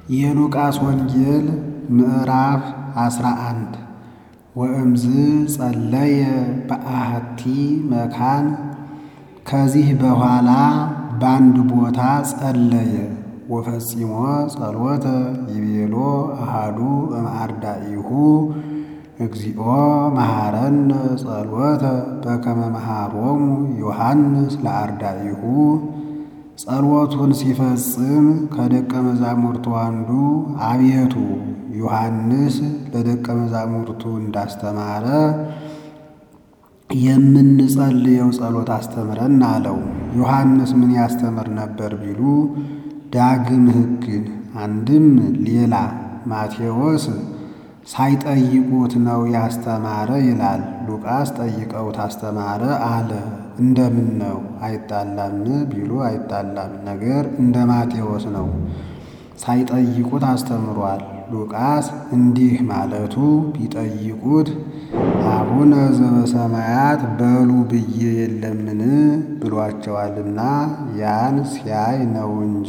የሉቃስ ወንጌል ምዕራፍ አስራ አንድ ወእምዝ ጸለየ በአሐቲ መካን ከዚህ በኋላ በአንድ ቦታ ጸለየ። ወፈጺሞ ጸሎተ ይቤሎ አሃዱ እምአርዳኢሁ እግዚኦ መሐረነ ጸሎተ በከመ መሐሮሙ ዮሐንስ ለአርዳኢሁ። ጸሎቱን ሲፈጽም ከደቀ መዛሙርቱ አንዱ አቤቱ ዮሐንስ ለደቀ መዛሙርቱ እንዳስተማረ የምንጸልየው ጸሎት አስተምረን አለው። ዮሐንስ ምን ያስተምር ነበር ቢሉ ዳግም ሕግን አንድም ሌላ ማቴዎስ ሳይጠይቁት ነው ያስተማረ ይላል። ሉቃስ ጠይቀውት አስተማረ አለ። እንደምን ነው አይጣላም ቢሉ አይጣላም፣ ነገር እንደ ማቴዎስ ነው። ሳይጠይቁት አስተምሯል። ሉቃስ እንዲህ ማለቱ ቢጠይቁት አቡነ ዘበሰማያት በሉ ብዬ የለምን ብሏቸዋልና ያን ሲያይ ነው እንጂ።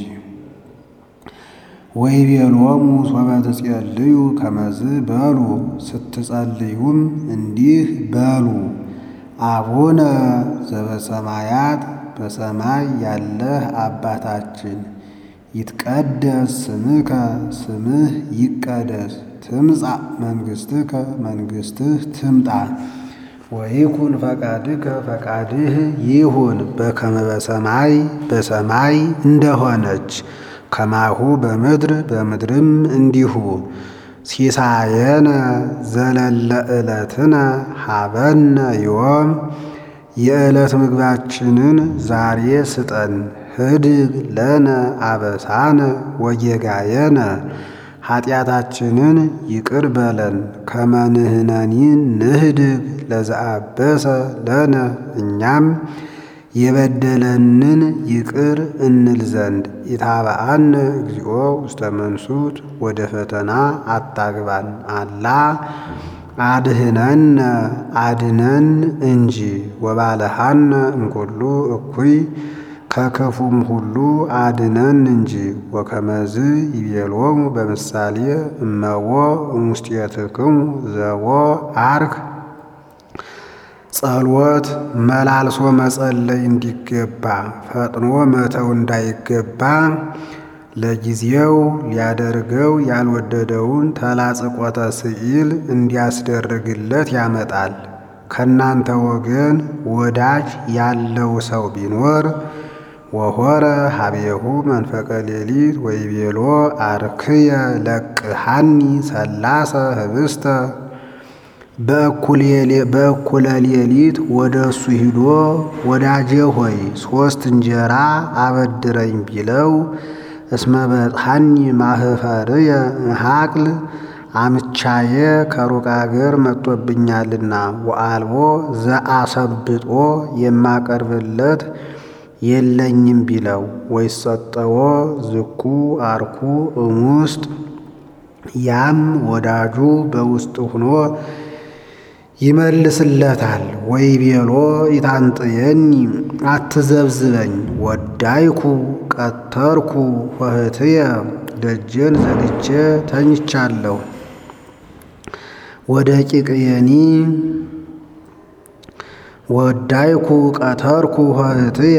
ወይቤሎሙ ሶበ ትጼልዩ ከመዝ በሉ ስትጸልዩም እንዲህ በሉ አቡነ ዘበሰማያት በሰማይ ያለህ አባታችን ይትቀደስ ስምከ ስምህ ይቀደስ፣ ትምጻእ መንግሥትከ መንግሥትህ ትምጣ፣ ወይኩን ፈቃድከ ፈቃድህ ይሁን በከመ በሰማይ በሰማይ እንደሆነች ከማሁ በምድር በምድርም እንዲሁ። ሲሳየነ ዘለለ ዕለትነ ሀበነ ዮም የዕለት ምግባችንን ዛሬ ስጠን። ህድግ ለነ አበሳነ ወጌጋየነ ኃጢአታችንን ይቅር በለን ከመንህነኒ ንህድግ ለዘአበሰ ለነ እኛም የበደለንን ይቅር እንል ዘንድ ኢታብአነ እግዚኦ ውስተ መንሱት ወደ ፈተና አታግባን አላ አድህነነ አድነን እንጂ ወባልሃነ እምኩሉ እኩይ ከክፉም ሁሉ አድነን እንጂ። ወከመዝ ይቤሎሙ በምሳሌ እመዎ እሙስጢትክሙ ዘቦ አርክ ጸሎት መላልሶ መጸለይ እንዲገባ ፈጥኖ መተው እንዳይገባ ለጊዜው ሊያደርገው ያልወደደውን ተላጽቆተ ስዕል እንዲያስደርግለት ያመጣል። ከእናንተ ወገን ወዳጅ ያለው ሰው ቢኖር ወሆረ ሀቤሁ መንፈቀ ሌሊት ወይቤሎ አርክየ ለቅሃኒ ሰላሰ ህብስተ በእኩለ ሌሊት ወደ እሱ ሂዶ ወዳጄ ሆይ ሦስት እንጀራ አበድረኝ ቢለው እስመ በጽሐኒ ማህፈርየ ሀቅል አምቻዬ ከሩቅ አገር መጥቶብኛልና ወአልቦ ዘአሰብጦ የማቀርብለት የለኝም ቢለው ወይሰጠዎ ዝኩ አርኩ እሙስጥ ያም ወዳጁ በውስጥ ሆኖ ይመልስለታል። ወይቤሎ ኢታንጥየኒ አትዘብዝበኝ ወዳይኩ ቀተርኩ ኆኅትየ ደጄን ዘግቼ ተኝቻለሁ። ወደ ቂቅየኒ ወዳይኩ ቀተርኩ ኆኅትየ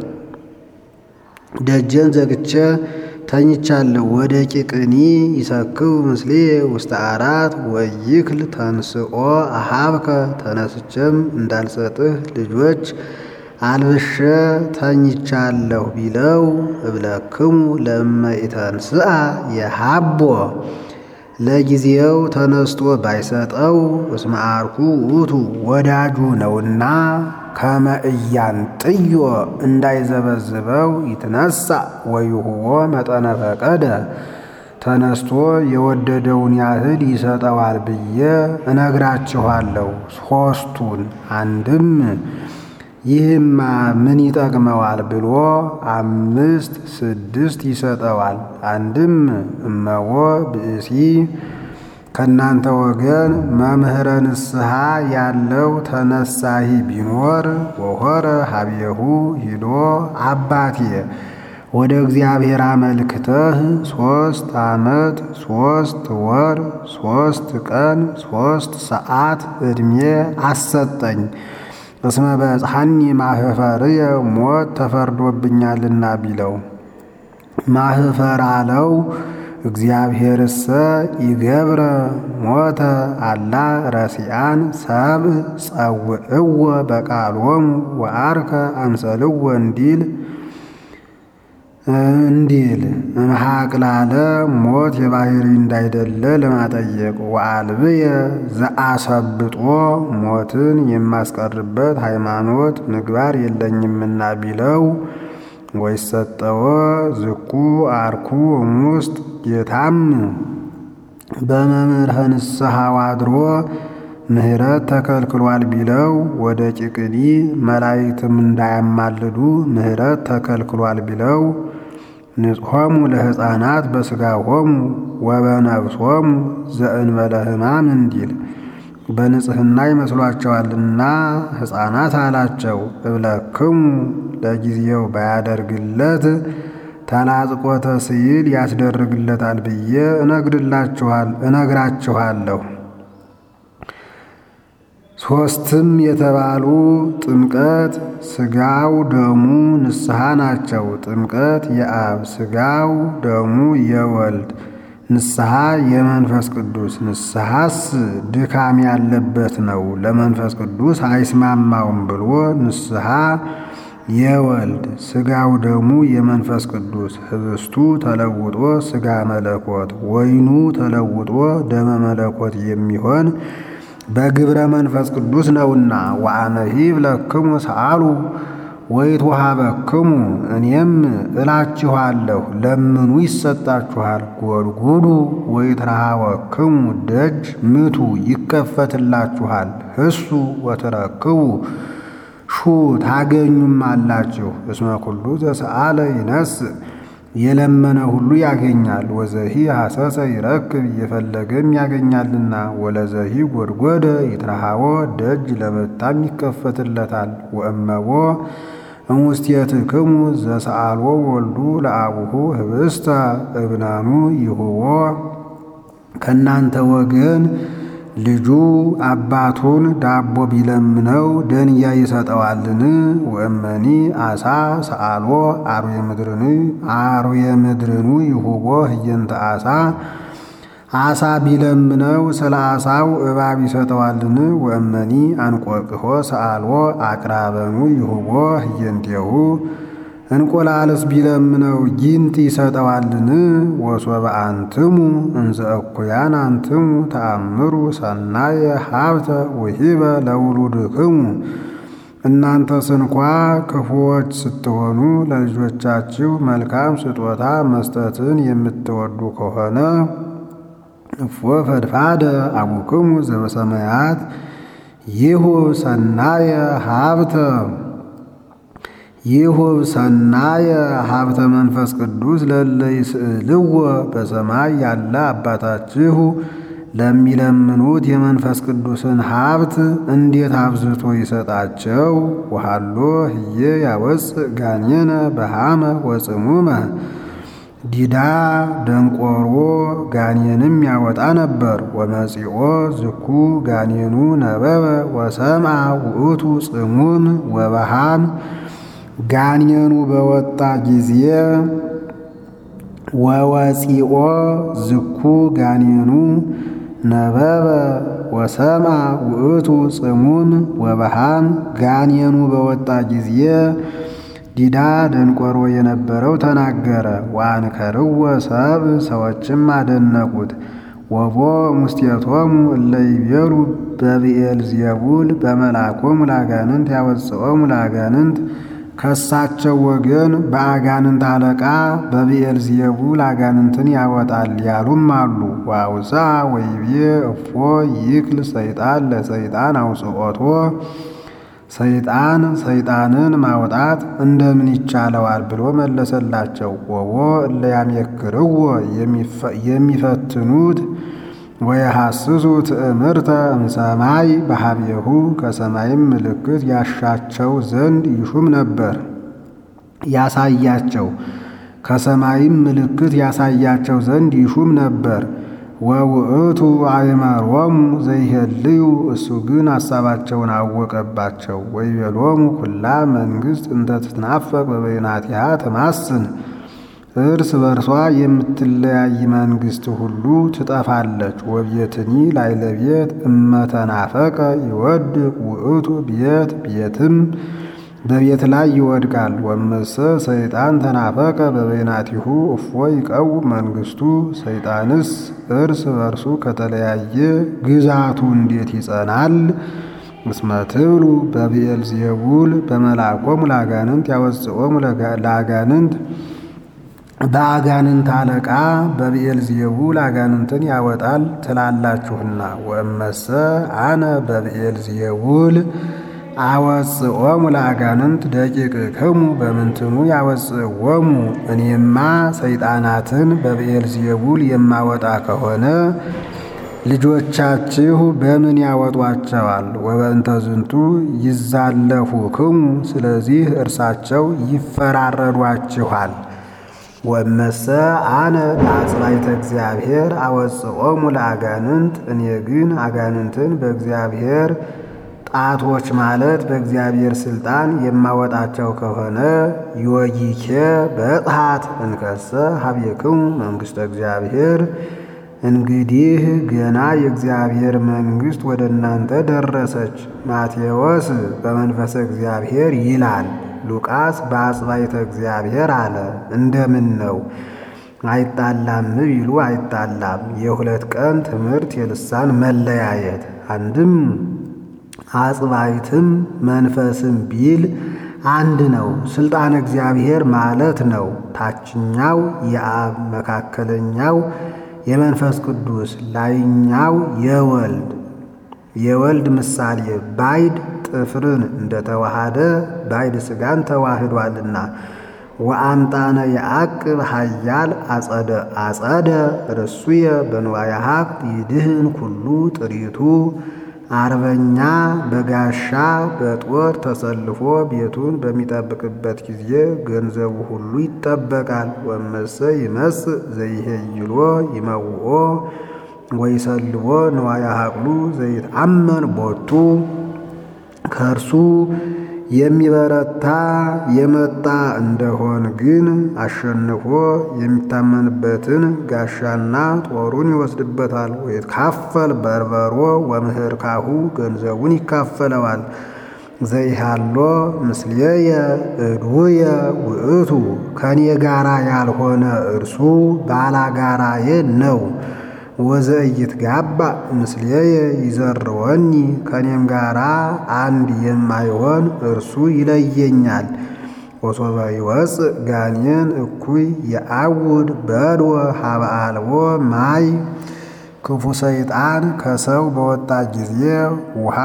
ደጄን ዘግቼ ተኝቻለሁ። ወደ ቂቅኒ ይሰክው ምስሌ ውስተ አራት ወይክል ተንስኦ አሃብከ ተነስቼም እንዳልሰጥህ ልጆች አልብሼ ተኝቻለሁ ቢለው እብለክሙ ለእመ ኢተንስአ የሃቦ ለጊዜው ተነስቶ ባይሰጠው እስመ አርኩ ውእቱ ወዳጁ ነውና ከመ ኢያንጥዮ እንዳይዘበዝበው ይትነሳ ወይሁቦ መጠነ ፈቀደ ተነስቶ የወደደውን ያህል ይሰጠዋል ብዬ እነግራችኋለሁ። ሦስቱን አንድም ይህማ ምን ይጠቅመዋል ብሎ አምስት ስድስት ይሰጠዋል። አንድም እመዎ ብእሲ ከእናንተ ወገን መምህረ ንስሐ ያለው ተነሳሂ ቢኖር ወሆረ ሀቤሁ ሂዶ አባቴ ወደ እግዚአብሔር አመልክተህ ሦስት ዓመት ሦስት ወር ሦስት ቀን ሦስት ሰዓት ዕድሜ አሰጠኝ። እስመ በጽሐኒ ማህፈርየ ሞት ተፈርዶብኛልና ቢለው ማህፈር አለው። እግዚአብሔርሰ ይገብረ ሞተ አላ ረሲአን ሰብእ ጸውዕዎ በቃሎሙ ወአርከ አምሰልዎ እንዲል እንዲል እምሃቅላለ ሞት የባህሪ እንዳይደለ ለማጠየቅ ወአልብየ ዘአሰብጦ ሞትን የማስቀርበት ሃይማኖት ምግባር የለኝምና ቢለው ወይሰጠወ ዝኩ አርኩ እሙስጥ ጌታም በመምህረ ንስሐው አድሮ ምሕረት ተከልክሏል ቢለው ወደ ጭቅዲ መላእክትም እንዳያማልዱ ምሕረት ተከልክሏል ቢለው ንጽሖሙ ለሕፃናት በሥጋሆሙ ወበነፍሶሙ ዘእንበለ ሕማም እንዲል በንጽሕና ይመስሏቸዋልና ሕፃናት አላቸው። እብለክሙ ለጊዜው ባያደርግለት ተላጽቆተ ስዕል ያስደርግለታል ብዬ እነግድላችኋል እነግራችኋለሁ። ሦስትም የተባሉ ጥምቀት ሥጋው ደሙ ንስሐ ናቸው። ጥምቀት የአብ ሥጋው ደሙ የወልድ ንስሐ የመንፈስ ቅዱስ ንስሐስ ድካም ያለበት ነው፣ ለመንፈስ ቅዱስ አይስማማውም ብሎ ንስሐ የወልድ ሥጋው ደሙ የመንፈስ ቅዱስ ህብስቱ ተለውጦ ሥጋ መለኮት ወይኑ ተለውጦ ደመ መለኮት የሚሆን በግብረ መንፈስ ቅዱስ ነውና ወአነሂ ብለክሙ ሰአሉ ወይትወሀበክሙ እኔም እላችኋለሁ ለምኑ ይሰጣችኋል፣ ጎድጉዱ ወይትረሃወክሙ ደጅ ምቱ ይከፈትላችኋል፣ ህሱ ወትረክቡ ሹ ታገኙም አላችሁ። እስመ ኩሉ ዘሰአለ ይነስእ የለመነ ሁሉ ያገኛል። ወዘሂ ሐሰሰ ይረክብ እየፈለገም ያገኛልና። ወለዘሂ ጎድጎደ ይትረሃቦ ደጅ ለመታም ይከፈትለታል። ወእመቦ እሙስቴትክሙ ዘሰአልዎ ወልዱ ለአቡሁ ህብስተ እብናኑ ይሁቦ ከእናንተ ወገን ልጁ አባቱን ዳቦ ቢለምነው ደንያ ይሰጠዋልን? ወእመኒ አሳ ሰአልዎ አርዌ ምድርኒ አርዌ ምድርኑ ይሁቦ ህየንተ አሳ አሳ ቢለምነው ስለ አሳው እባብ ይሰጠዋልን? ወእመኒ አንቆቅሖ ሰአልዎ አቅራበኑ ይሁቦ ህየንቴሁ እንቆላልስ ቢለምነው ጊንጥ ይሰጠዋልን? ወሶበ አንትሙ እንዘ እኩያን አንትሙ ተአምሩ ሰናየ ሀብተ ውሂበ ለውሉድክሙ እናንተስ እንኳ ክፉዎች ስትሆኑ ለልጆቻችሁ መልካም ስጦታ መስጠትን የምትወዱ ከሆነ እፎ ፈድፋደ አቡክሙ ዘበሰማያት ይሁብ ሰናየ ሀብተ ይሁብ ሰናየ ሀብተ መንፈስ ቅዱስ ለለ ይስእልዎ በሰማይ ያለ አባታችሁ ለሚለምኑት የመንፈስ ቅዱስን ሀብት እንዴት አብዝቶ ይሰጣቸው። ወሃሎ ህየ ያወፅእ ጋኔነ በሃመ ወጽሙመ ዲዳ ደንቆሮ ጋኔንም ያወጣ ነበር። ወመጺኦ ዝኩ ጋኔኑ ነበበ ወሰምዐ ውእቱ ጽሙም ወበሃም ጋኔኑ በወጣ ጊዜ ወወፂኦ ዝኩ ጋኔኑ ነበበ ወሰምዐ ውእቱ ጽሙም ወበሃም ጋኔኑ በወጣ ጊዜ ዲዳ ደንቆሮ የነበረው ተናገረ። ወአንከርዎ ሰብ ሰዎችም አደነቁት። ወቦ ሙስቴቶሙ እለ ይቤሉ በብኤል ዜቡል በመልአኮሙ ለአጋንንት ያወፅኦሙ ለአጋንንት ከሳቸው ወገን በአጋንንት አለቃ በብኤል ዜቡል አጋንንትን ያወጣል ያሉም አሉ። ዋውሳ ወይቤ እፎ ይክል ሰይጣን ለሰይጣን አውፅኦቶ ሰይጣን ሰይጣንን ማውጣት እንደምን ይቻለዋል ብሎ መለሰላቸው። ወቦ እለ ያሜክርዎ የሚፈትኑት ወየሐስሱ ትእምርተ እምሰማይ በሀቤሁ ከሰማይም ምልክት ያሻቸው ዘንድ ይሹም ነበር ያሳያቸው። ከሰማይም ምልክት ያሳያቸው ዘንድ ይሹም ነበር። ወውእቱ አእመሮሙ ዘይሄልዩ እሱ ግን ሐሳባቸውን አወቀባቸው። ወይቤሎሙ ኩላ መንግሥት እንተ ትትናፈቅ በበይናቲሃ ትማስን እርስ በርሷ የምትለያይ መንግሥት ሁሉ ትጠፋለች። ወቤትኒ ላዕለ ቤት እመተናፈቀ ይወድቅ ውእቱ ቤት ቤትም በቤት ላይ ይወድቃል። ወመሰ ሰይጣን ተናፈቀ በበይናቲሁ እፎ ይቀውም መንግሥቱ ሰይጣንስ እርስ በርሱ ከተለያየ ግዛቱ እንዴት ይጸናል? እስመ ትብሉ በብዔልዜቡል በመልአኮሙ ለአጋንንት ያወፅኦሙ ለአጋንንት በአጋንንት አለቃ በብዔልዜቡል አጋንንትን ያወጣል ትላላችሁና። ወእመሰ አነ በብዔልዜቡል አወፅኦሙ ለአጋንንት ደቂቅክሙ በምንትኑ ያወፅዎሙ እኔማ ሰይጣናትን በብዔልዜቡል የማወጣ ከሆነ ልጆቻችሁ በምን ያወጧቸዋል? ወበእንተ ዝንቱ ይዛለፉክሙ ስለዚህ እርሳቸው ይፈራረዷችኋል። ወመሰ አነ ለአጽባይተ እግዚአብሔር አወፅኦሙ ለአጋንንት እኔ ግን አጋንንትን በእግዚአብሔር ጣቶች ማለት በእግዚአብሔር ስልጣን የማወጣቸው ከሆነ ዮጊኬ በጥሃት እንከሰ ሀቤክሙ መንግሥተ እግዚአብሔር እንግዲህ ገና የእግዚአብሔር መንግሥት ወደ እናንተ ደረሰች። ማቴዎስ በመንፈሰ እግዚአብሔር ይላል፣ ሉቃስ በአጽባይተ እግዚአብሔር አለ። እንደምን ነው አይጣላም ቢሉ አይጣላም። የሁለት ቀን ትምህርት የልሳን መለያየት አንድም አጽባይትም መንፈስም ቢል አንድ ነው። ስልጣን እግዚአብሔር ማለት ነው። ታችኛው የአብ መካከለኛው የመንፈስ ቅዱስ ላይኛው የወልድ የወልድ ምሳሌ ባይድ ጥፍርን እንደተዋሃደ ባይድ ሥጋን ተዋህዷልና ወአምጣነ የአቅብ ኃያል አጸደ አጸደ ርሱየ በንዋየ ሀብት ይድህን ኩሉ ጥሪቱ አርበኛ በጋሻ በጦር ተሰልፎ ቤቱን በሚጠብቅበት ጊዜ ገንዘቡ ሁሉ ይጠበቃል። ወመሰ ይመስእ ዘይሄይሎ ይመውኦ ወይሰልቦ ንዋየ ሀቅሉ ዘይትአመን ቦቱ ከእርሱ የሚበረታ የመጣ እንደሆን ግን አሸንፎ የሚታመንበትን ጋሻና ጦሩን ይወስድበታል። ወይትካፈል በርበሮ ወምህርካሁ ገንዘቡን ይካፈለዋል። ዘይሃሎ ምስሌየ እድውየ ውእቱ ከኔ ጋራ ያልሆነ እርሱ ባላጋራዬ ነው። ወዘእይት ጋባ ምስሌየ ይዘርወኒ ከኔም ጋራ አንድ የማይሆን እርሱ ይለየኛል። ወሶበ ይወፅእ ጋኔን እኩይ የአውድ በድወ ሀበ አልቦ ማይ ክፉ ሰይጣን ከሰው በወጣ ጊዜ ውሃ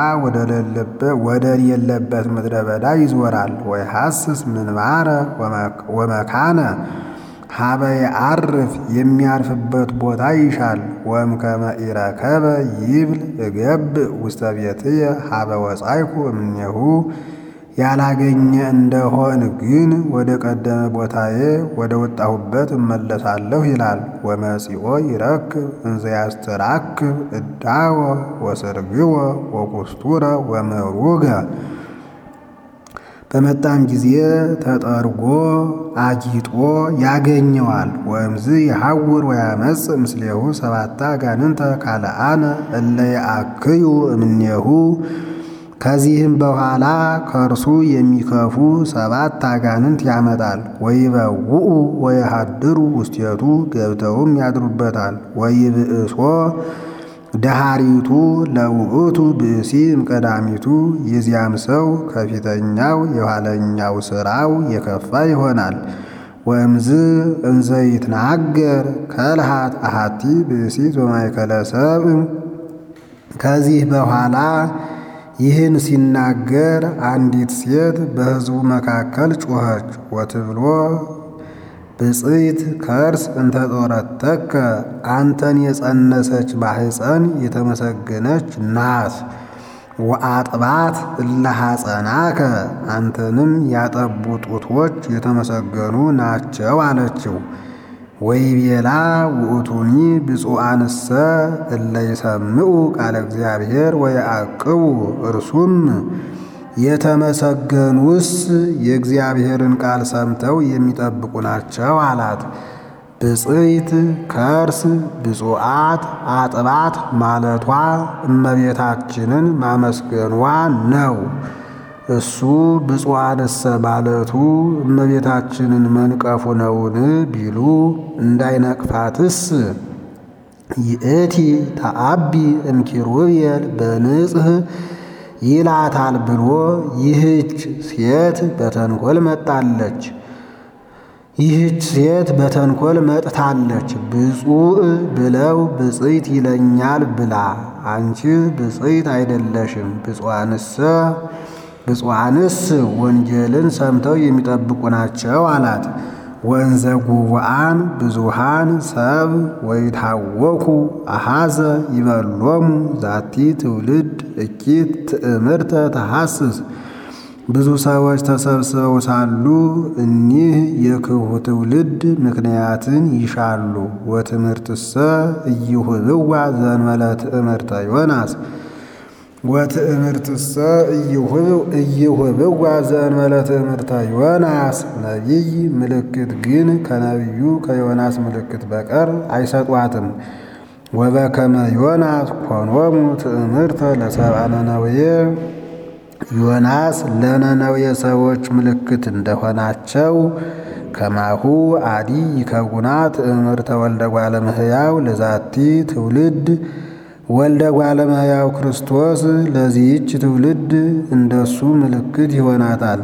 ወደሌለበት ምድረ በዳ ይዞራል። ወይ ሐስስ ምንባረ ወመካነ ሀበ የዐርፍ የሚያርፍበት ቦታ ይሻል። ወእምከመ ኢረከበ ይብል እገብእ ውስተ ቤትየ ሀበ ወጻይኩ እምኔሁ ያላገኘ እንደሆን ግን ወደ ቀደመ ቦታዬ ወደ ወጣሁበት እመለሳለሁ ይላል። ወመጺኦ ይረክብ እንዘ ያስተራክብ እዳወ ወስርግወ ወኩስቱረ ወምሩገ በመጣም ጊዜ ተጠርጎ አጊጦ ያገኘዋል። ወእምዝ የሐውር ወያመጽ ምስሌሁ ሰባታ አጋንንተ ካልአነ እለ የአክዩ እምኔሁ ከዚህም በኋላ ከእርሱ የሚከፉ ሰባት አጋንንት ያመጣል። ወይበውኡ ወየሃድሩ ውስቴቱ ገብተውም ያድሩበታል። ወይብእሶ ደሃሪቱ ለውእቱ ብእሲ እምቀዳሚቱ የዚያም ሰው ከፊተኛው የኋለኛው ሥራው የከፋ ይሆናል። ወእምዝ እንዘ ይትናገር ከልሃት አሃቲ ብእሲት በማእከለ ሰብእ ከዚህ በኋላ ይህን ሲናገር አንዲት ሴት በሕዝቡ መካከል ጮኸች። ወትብሎ ብፅዕት ከርስ እንተ ጦረተከ አንተን የጸነሰች ማሕፀን የተመሰገነች ናት። ወአጥባት እለ ሐፀናከ አንተንም ያጠቡ ጡቶች የተመሰገኑ ናቸው አለችው። ወይቤላ ውእቱኒ ብፁዓንሰ እለ ይሰምዑ ቃለ እግዚአብሔር ወየዐቅቡ እርሱም የተመሰገኑስ የእግዚአብሔርን ቃል ሰምተው የሚጠብቁ ናቸው አላት። ብፅዕት ከርስ ብፁዓት አጥባት ማለቷ እመቤታችንን ማመስገኗ ነው። እሱ ብፁዓንሰ ማለቱ እመቤታችንን መንቀፉ ነውን ቢሉ እንዳይነቅፋትስ ይእቲ ተአቢ እምኪሩቤል በንጽህ ይላታል ብሎ ይህች ሴት በተንኮል መጣለች ይህች ሴት በተንኮል መጥታለች ብፁዕ ብለው ብፅዕት ይለኛል ብላ አንቺ ብፅዕት አይደለሽም ብፁዓንሰ ብፁዓንስ ወንጌልን ሰምተው የሚጠብቁ ናቸው አላት። ወንዘ ጉቡአን ብዙሃን ሰብ ወይታወኩ አሃዘ ይበሎሙ ዛቲ ትውልድ እኪት ትእምርተ ተሐስስ ብዙ ሰዎች ተሰብስበው ሳሉ እኒህ የክፉ ትውልድ ምክንያትን ይሻሉ። ወትምህርትሰ ኢይሁብዋ ዘእንበለ ትእምርተ ዮናስ ወትእምርትሰ ኢይሁብዋ ዘእንበለ ትእምርተ ዮናስ ነቢይ ምልክት ግን ከነቢዩ ከዮናስ ምልክት በቀር አይሰጧትም። ወበከመ ዮናስ ኮኖሙ ትእምርተ ለሰብአ ነነዌ ዮናስ ለነነዌ ሰዎች ምልክት እንደሆናቸው ከማሁ አዲ ይከጉና ትእምርተ ወልደ እጓለ እመሕያው ለዛቲ ትውልድ ወልደ እጓለ እመሕያው ክርስቶስ ለዚህች ትውልድ እንደሱ ምልክት ይሆናታል።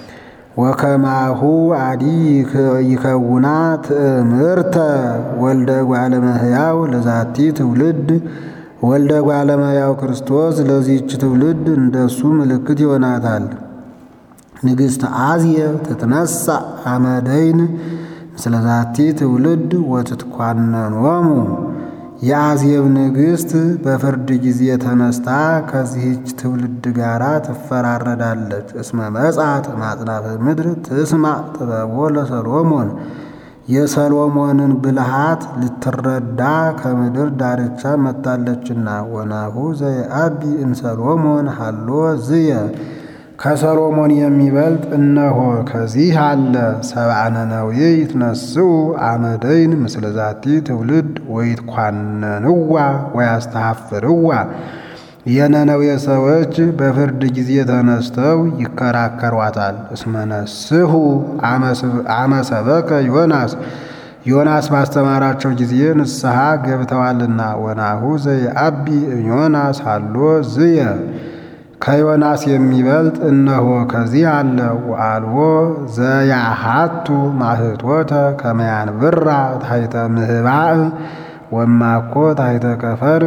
ወከማሁ አዲ ይከውና ትእምርተ ወልደ እጓለ እመሕያው ለዛቲ ትውልድ ወልደ እጓለ እመሕያው ክርስቶስ ለዚህች ትውልድ እንደሱ ምልክት ይሆናታል። ንግሥተ አዝየ ትትነሣ አመደይን ምስለ ዛቲ ትውልድ ወትትኳነኖሙ የአዝየብ ንግሥት በፍርድ ጊዜ ተነስታ ከዚህች ትውልድ ጋር ትፈራረዳለች። እስመ መጻት ማጽናፈ ምድር ትስማዕ ጥበቦ ለሰሎሞን የሰሎሞንን ብልሃት ልትረዳ ከምድር ዳርቻ መጥታለችና። ወናሁ ዘየአቢ እምሰሎሞን ሀሎ ዝየ ከሰሎሞን የሚበልጥ እነሆ ከዚህ አለ። ሰብአ ነነዌ ይትነስኡ አመደይን ምስለ ዛቲ ትውልድ ወይትኳነንዋ ወያስተሐፍርዋ የነነዌ ሰዎች በፍርድ ጊዜ ተነስተው ይከራከሯታል። እስመነስሑ አመሰበከ ዮናስ ዮናስ ባስተማራቸው ጊዜ ንስሐ ገብተዋልና። ወናሁ ዘየአቢ ዮናስ ሀሎ ዝየ ከዮናስ የሚበልጥ እነሆ ከዚህ አለ። ወአልቦ ዘያሃቱ ማህቶተ ከመያንብራ ታሕተ ምህባእ ወማኮ ታሕተ ከፈር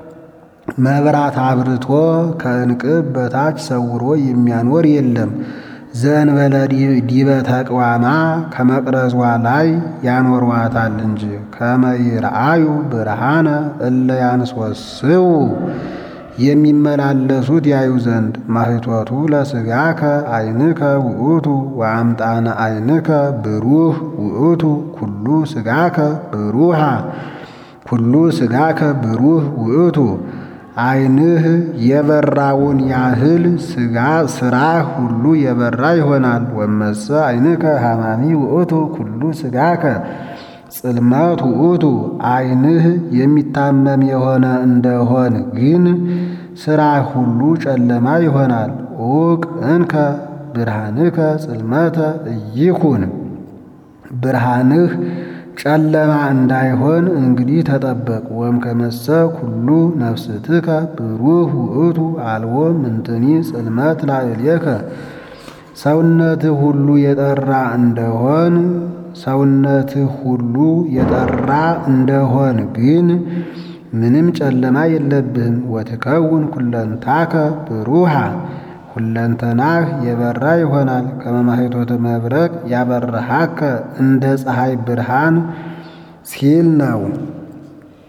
መብራት አብርቶ ከእንቅብ በታች ሰውሮ የሚያኖር የለም። ዘእንበለ ዲበ ተቅዋማ ከመቅረዟ ላይ ያኖሯታል እንጂ። ከመ ይርአዩ ብርሃነ እለ ያንስወስው የሚመላለሱት ያዩ ዘንድ። ማህቶቱ ለሥጋከ አይንከ ውእቱ ወአምጣነ አይንከ ብሩህ ውእቱ ኩሉ ሥጋከ ብሩሃ ኩሉ ሥጋከ ብሩህ ውእቱ ዓይንህ የበራውን ያህል ሥጋ ሥራህ ሁሉ የበራ ይሆናል። ወመሰ ዓይንከ ሐማሚ ውእቱ ኩሉ ሥጋከ ጽልመት ውእቱ ዓይንህ የሚታመም የሆነ እንደሆን ግን ሥራህ ሁሉ ጨለማ ይሆናል። ዑቅ እንከ ብርሃንከ ጽልመተ እይኩን ብርሃንህ ጨለማ እንዳይሆን እንግዲህ ተጠበቅ። ወም ከመሰ ኩሉ ነፍስትከ ብሩህ ውእቱ አልቦ ምንትኒ ጽልመት ላዕሌከ ሰውነትህ ሁሉ የጠራ እንደሆን ሰውነትህ ሁሉ የጠራ እንደሆን ግን ምንም ጨለማ የለብህም። ወትከውን ኩለንታከ ብሩሃ ሁለንተናህ የበራ ይሆናል። ከመማሄቶተ መብረቅ ያበረሃከ እንደ ፀሐይ ብርሃን ሲል ነው።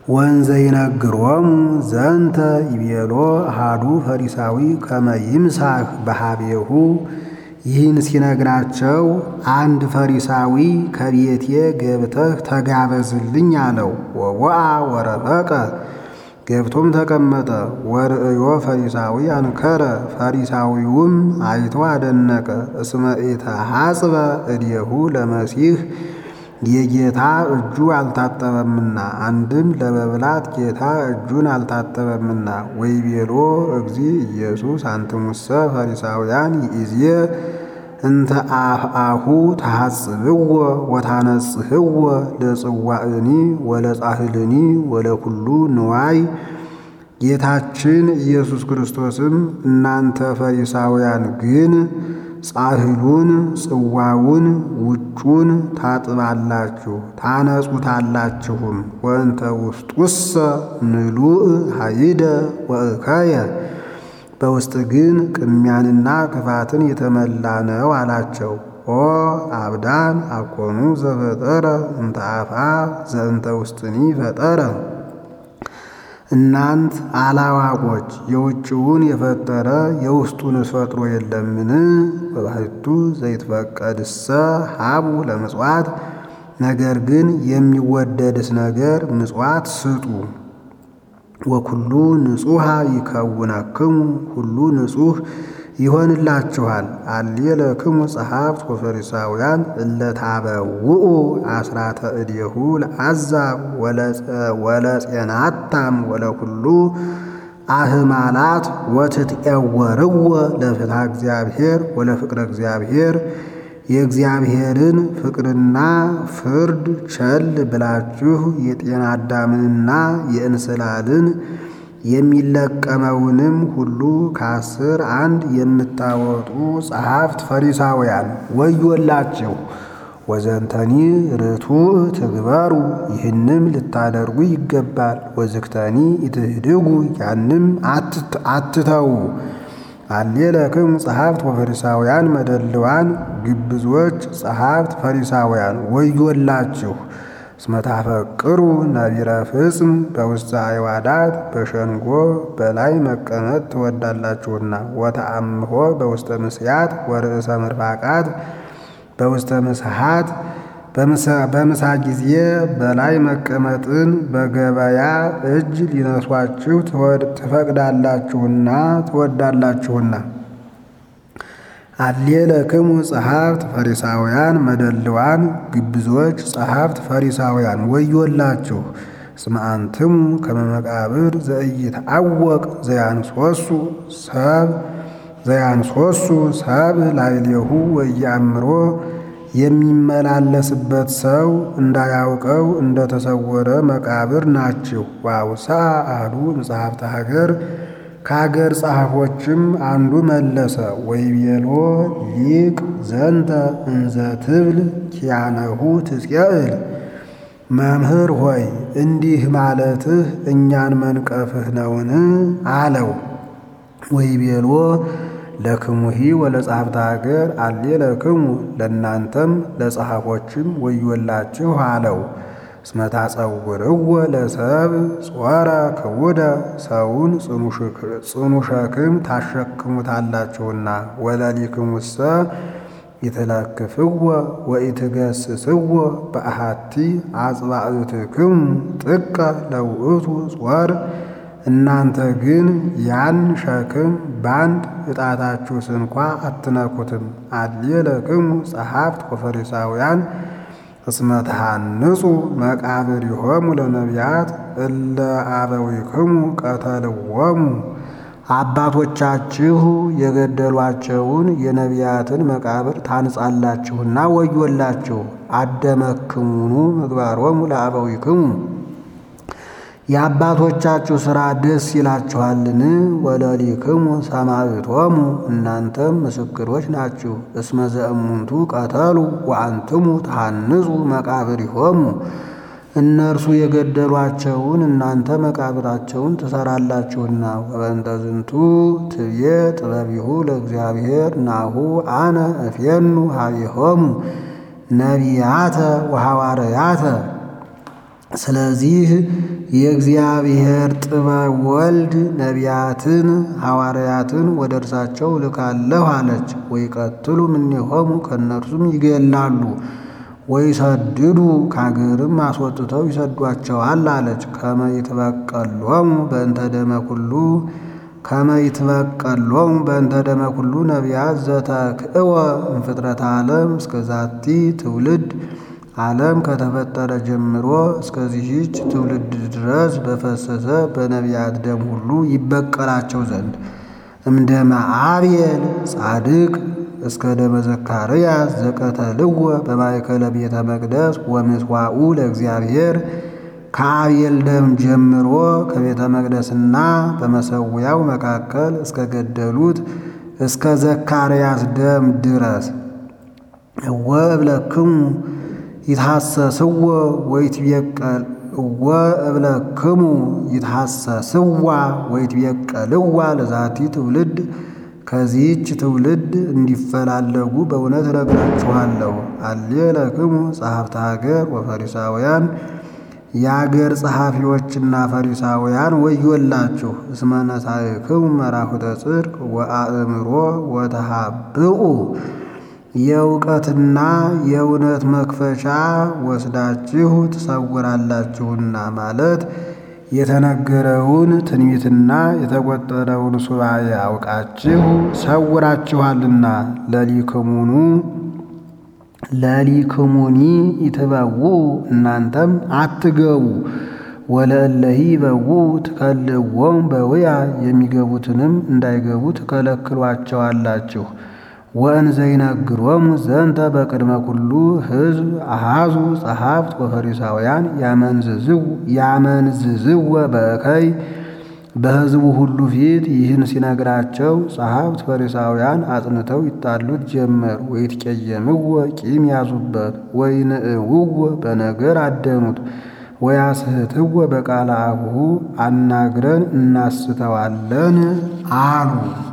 ወንዘ ይነግሮሙ ዘንተ ይቤሎ አሃዱ ፈሪሳዊ ከመ ይምሳህ በሃቤሁ ይህን ሲነግራቸው አንድ ፈሪሳዊ ከቤቴ ገብተህ ተጋበዝልኝ አለው። ወወአ ወረፈቀ ገብቶም ተቀመጠ። ወርእዮ ፈሪሳዊ አንከረ ፈሪሳዊውም አይቶ አደነቀ። እስመ ኢተሐጽበ እዴሁ ለመሲህ የጌታ እጁ አልታጠበምና፣ አንድም ለመብላት ጌታ እጁን አልታጠበምና። ወይቤሎ እግዚ ኢየሱስ አንትሙሰ ፈሪሳውያን ይእዜ እንተ አፍአሁ ተሐጽብዎ ወታነጽህዎ ለጽዋእኒ ወለጻህልኒ ወለኩሉ ንዋይ። ጌታችን ኢየሱስ ክርስቶስም እናንተ ፈሪሳውያን ግን ጻሕሉን ጽዋውን ውጩን ታጥባላችሁ ታነጹታላችሁም። ወእንተ ውስጡሰ ምሉእ ኃይደ ወእከየ በውስጥ ግን ቅሚያንና ክፋትን የተመላ ነው አላቸው። ኦ አብዳን አኮኑ ዘፈጠረ እንተ አፍአ ዘእንተ ውስጥኒ ፈጠረ እናንት አላዋቆች የውጭውን የፈጠረ የውስጡንስ ፈጥሮ የለምን? በባሕቱ ዘይትፈቀድሰ ሀቡ ለምጽዋት ነገር ግን የሚወደድስ ነገር ምጽዋት ስጡ። ወኩሉ ንጹሐ ይከውነክሙ ሁሉ ንጹሕ ይሆንላችኋል። አልየለክሙ ጸሐፍት ወፈሪሳውያን እለታበውኡ አስራተ እዴሁ ለአሕዛብ ወለጼናታም ወለኩሉ አህማላት ወትትኤወርዎ ለፍትሐ እግዚአብሔር ወለፍቅረ እግዚአብሔር የእግዚአብሔርን ፍቅርና ፍርድ ቸል ብላችሁ የጤና አዳምንና የእንስላልን የሚለቀመውንም ሁሉ ከአስር አንድ የምታወጡ ጸሐፍት ፈሪሳውያን ወዮላችሁ! ወዘንተኒ ርቱዕ ትግበሩ ይህንም ልታደርጉ ይገባል። ወዝክተኒ ኢትህድጉ ያንም አትተዉ። አሌለክሙ ጸሐፍት ወፈሪሳውያን መደልዋን ግብዞች ጸሐፍት ፈሪሳውያን ወዮላችሁ! እስመ ታፈቅሩ ነቢረ ፍጽም በውስተ አዕዋዳት በሸንጎ በላይ መቀመጥ ትወዳላችሁና ወተአምሆ በውስተ ምስያት ወርእሰ ምርፋቃት በውስተ ምስሃት በምሳ ጊዜ በላይ መቀመጥን በገበያ እጅ ሊነሷችሁ ትፈቅዳላችሁና ትወዳላችሁና። አሌለክሙ ጸሐፍት ፈሪሳውያን መደልዋን ግብዞች ጸሐፍት ፈሪሳውያን ወዮላችሁ! እስመ አንትሙ ከመ መቃብር ዘኢይትዐወቅ ዘያንሶሱ ሰብ ዘያንሶሱ ሰብ ላዕሌሁ ወኢየአምሮ የሚመላለስበት ሰው እንዳያውቀው እንደተሰወረ መቃብር ናችሁ። ወአውሥአ አሐዱ እምጸሐፍተ ሀገር ከሀገር ጸሐፎችም አንዱ መለሰ ወይቤሎ ሊቅ ዘንተ እንዘ ትብል ኪያነሁ ትጽዕል መምህር ሆይ እንዲህ ማለትህ እኛን መንቀፍህ ነውን? አለው። ወይቤሎ ለክሙሂ ወለጸሐፍተ ሀገር አሌ ለክሙ ለእናንተም ለጸሐፎችም ወዮላችሁ አለው። እስመ ታጸውርዎ ለሰብ ጾረ ክቡደ ሰውን ጽኑ ሸክም ታሸክሙታላችሁና ወለሊክሙሰ ይትለክፍዎ ወኢትገስጽዎ በአሐቲ አጽባዕትክሙ ጥቀ ለውእቱ ጾር እናንተ ግን ያን ሸክም በአንድ ዕጣታችሁ ስንኳ አትነኩትም። አሌለክሙ ጸሐፍት ወፈሪሳውያን እስመ ተሃንጹ መቃብሪሆሙ ለነቢያት እለ አበዊክሙ ቀተልዎሙ አባቶቻችሁ የገደሏቸውን የነቢያትን መቃብር ታንጻላችሁና ወዮላችሁ። አደመክሙኑ ምግባሮሙ ለአበዊክሙ የአባቶቻችሁ ሥራ ደስ ይላችኋልን? ወለሊክሙ ሰማዕቶሙ እናንተም ምስክሮች ናችሁ። እስመ ዘእሙንቱ ቀተሉ ወአንትሙ ተሃንጹ መቃብሪሆሙ እነርሱ የገደሏቸውን እናንተ መቃብራቸውን ትሰራላችሁና። ወበእንተ ዝንቱ ትብዬ ጥበቢሁ ለእግዚአብሔር ናሁ አነ እፌኑ ሀቢሆሙ ነቢያተ ወሐዋርያተ ስለዚህ የእግዚአብሔር ጥበብ ወልድ ነቢያትን ሐዋርያትን ወደ እርሳቸው ልካለሁ አለች። ወይቀትሉ እምኔሆሙ ከእነርሱም ይገላሉ፣ ወይሰድዱ ከአገርም አስወጥተው ይሰዷቸዋል አለች። ከመ ይትበቀሎሙ በእንተ ደመ ኩሉ ከመ ይትበቀሎሙ በእንተ ደመ ኩሉ ነቢያት ዘተክእወ እምፍጥረተ ዓለም እስከ ዛቲ ትውልድ ዓለም ከተፈጠረ ጀምሮ እስከዚህች ትውልድ ድረስ በፈሰሰ በነቢያት ደም ሁሉ ይበቀላቸው ዘንድ እምደመ አብየል ጻድቅ እስከ ደመ ዘካርያስ ዘቀተልዎ በማእከለ ቤተ መቅደስ ወምስዋኡ ለእግዚአብሔር ከአብየል ደም ጀምሮ ከቤተ መቅደስና በመሰዊያው መካከል እስከ ገደሉት እስከ ዘካርያስ ደም ድረስ ወእብለክሙ ይትሐሰስዎ ወይትቤቀል ወእብለክሙ ይትሐሰስዋ ወይትቤቀልዋ ለዛቲ ትውልድ ከዚህች ትውልድ እንዲፈላለጉ በእውነት እነግራችኋለሁ። አሌ ለክሙ ጸሐፍተ ሀገር ወፈሪሳውያን የአገር ጸሐፊዎችና ፈሪሳውያን ወዮላችሁ! እስመ ነሣእክሙ መራሁተ ጽድቅ ወአእምሮ ወተሃብኡ የእውቀትና የእውነት መክፈቻ ወስዳችሁ ትሰውራላችሁና ማለት የተነገረውን ትንቢትና የተቆጠረውን ሱባኤ አውቃችሁ ሰውራችኋልና። ለሊክሙኑ ለሊክሙኒ ይትበዉ እናንተም አትገቡ ወለእለሂ ይበዉ ትከልእዎሙ በውያ የሚገቡትንም እንዳይገቡ ትከለክሏቸዋላችሁ። ወእንዘ ይነግሮሙ ዘንተ በቅድመ ኩሉ ሕዝብ አሃዙ ጸሐፍት ወፈሪሳውያን ያመንዝዝወ በእከይ በሕዝቡ ሁሉ ፊት ይህን ሲነግራቸው ጸሐፍት ፈሪሳውያን አጽንተው ይጣሉት ጀመር። ወይትቀየምዎ ቂም ያዙበት፣ ወይንእውዎ በነገር አደኑት፣ ወያስሕትዎ በቃለ አቡሁ አናግረን እናስተዋለን አሉ።